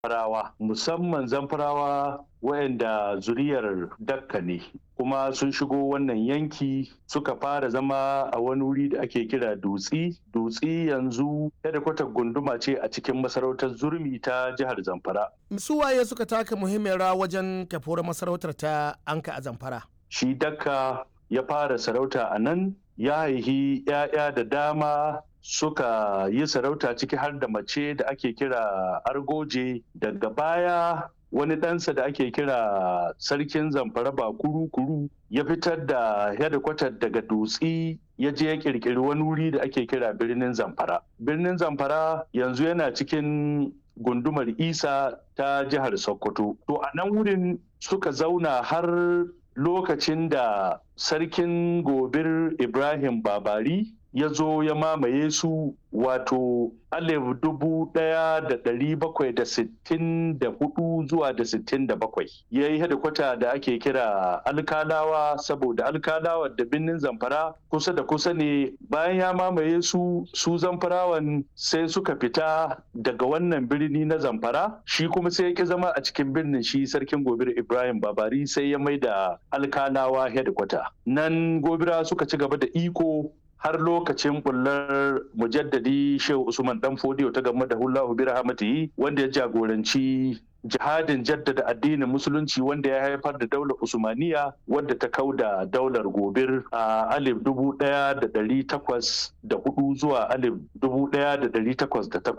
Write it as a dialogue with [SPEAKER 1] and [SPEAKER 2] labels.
[SPEAKER 1] zamfarawa musamman zamfarawa wayanda zuriyar dakka ne kuma sun shigo wannan yanki suka fara zama a wani wuri da ake kira dutsi dutsi yanzu kwatar gunduma ce a cikin masarautar zurmi ta jihar zamfara
[SPEAKER 2] su waye suka taka muhimmiyar rawa wajen kafuwar masarautar ta anka a zamfara
[SPEAKER 1] shi dakka ya fara sarauta a nan ya haihi 'ya'ya da dama suka yi sarauta ciki har da mace da ake kira argoje daga baya wani ɗansa da ake kira sarkin zamfara ba kuru-kuru ya fitar da hedikwatar daga dutsi ya je ya kirkiri wani wuri da ake kira birnin zamfara birnin zamfara yanzu yana cikin gundumar isa ta jihar sokoto to a nan wurin suka zauna har lokacin da sarkin gobir ibrahim babari ya zo ya mamaye su wato alif dubu ɗaya da ɗari bakwai da sittin da hudu zuwa da sittin da bakwai ya yi hedikwata da ake kira alkalawa saboda alkalawa da birnin zamfara kusa da kusa ne bayan ya mamaye su su zamfarawan sai suka fita daga wannan birni na zamfara shi kuma sai ya ki zama a cikin birnin shi sarkin gobir ibrahim babari sai ya mai da alkalawa hedikwata nan gobira suka ci gaba da iko har lokacin bullar mujaddadi shehu usman dan fodiyo ta game da hullahu bi rahmatihi wanda ya jagoranci jihadin jaddada addinin musulunci wanda ya haifar da daular usmaniya wadda ta kauda daular gobir a alif dubu daya da dari takwas da hudu zuwa alif dubu daya da dari takwas da takwas